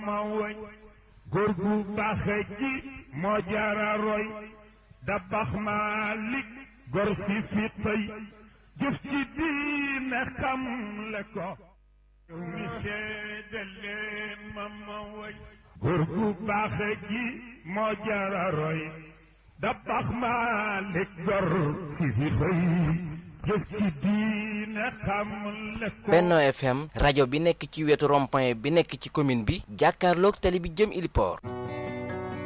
ma woy góor gu baaxe gi moo jaara roy da bax Malik gor si fi tey jëf ci diine xam le ko yow mi seede leen ma ma woy góor gu baaxe gi moo jaara roy da bax Malik gor si fi tey jëf ci diine xam le ko Benno FM rajo bi nekk ci wetu rond-point bi nekk ci commune bi jàkkaarloog tali bi jëm Iliport